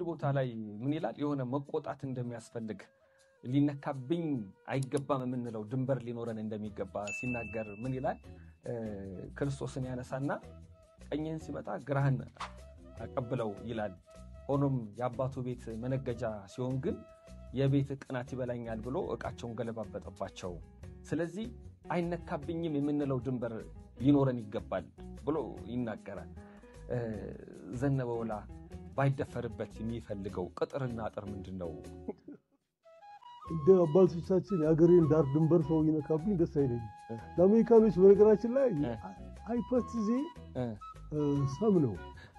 ቦታ ላይ ምን ይላል? የሆነ መቆጣት እንደሚያስፈልግ ሊነካብኝ አይገባም የምንለው ድንበር ሊኖረን እንደሚገባ ሲናገር ምን ይላል? ክርስቶስን ያነሳና ቀኝህን ሲመጣ ግራህን አቀብለው ይላል። ሆኖም የአባቱ ቤት መነገጃ ሲሆን ግን የቤት ቅናት ይበላኛል ብሎ እቃቸውን ገለባበጠባቸው። ስለዚህ አይነካብኝም የምንለው ድንበር ሊኖረን ይገባል ብሎ ይናገራል። ዘነበ ወላ ባይደፈርበት የሚፈልገው ቅጥርና አጥር ምንድን ነው? እንደ አባቶቻችን የሀገሬን ዳር ድንበር ሰው ይነካብኝ ደስ አይለኝም። ለአሜሪካኖች በነገራችን ላይ ሃይፖቴዜ ሰም ነው።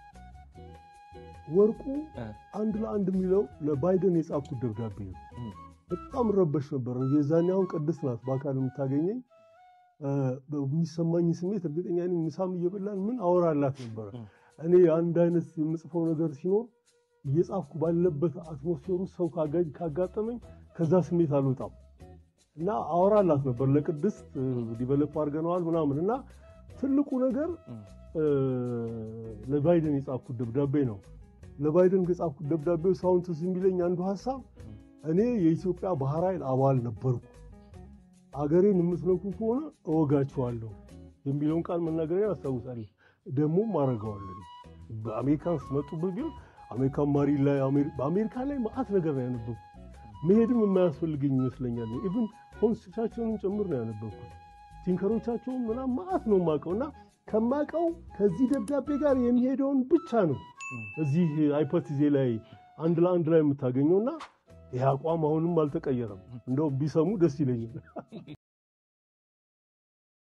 ወርቁ አንድ ለአንድ የሚለው ለባይደን የጻፍኩት ደብዳቤ ነው። በጣም ረበሽ ነበር። የዛኔ አሁን ቅድስት ናት በአካል የምታገኘኝ የሚሰማኝ ስሜት እርግጠኛ ነኝ ምሳም እየበላን ምን አወራላት ነበረ። እኔ አንድ አይነት የምጽፈው ነገር ሲኖር እየጻፍኩ ባለበት አትሞስፌሩ ሰው ካጋጠመኝ ከዛ ስሜት አልወጣም እና አወራላት ነበር። ለቅድስት ዲቨሎፕ አድርገነዋል ምናምን እና ትልቁ ነገር ለባይደን የጻፍኩት ደብዳቤ ነው። ለባይደን ከጻፍኩት ደብዳቤ ሳሁን ትዝ የሚለኝ አንዱ ሀሳብ እኔ የኢትዮጵያ ባህር ኃይል አባል ነበርኩ፣ አገሬን የምትነኩ ከሆነ እወጋችኋለሁ የሚለውን ቃል መናገሪያ አስታውሳለሁ። ደግሞም አደርገዋለሁ። በአሜሪካን ስትመጡበት ቢሆን አሜሪካን ማሪ ላይ በአሜሪካ ላይ መዓት ነገር ነው ያነበብኩት። መሄድም የማያስፈልገኝ ይመስለኛል። ኢቭን ኮንስቲቱሽናቸውንም ጭምር ነው ያነበብኩት። ቲንከሮቻቸውን ምናምን መዓት ነው የማውቀው እና ከማውቀው ከዚህ ደብዳቤ ጋር የሚሄደውን ብቻ ነው እዚህ ሃይፖቴዜ ላይ አንድ ለአንድ ላይ የምታገኘውና ይህ አቋም አሁንም አልተቀየረም። እንደው ቢሰሙ ደስ ይለኛል።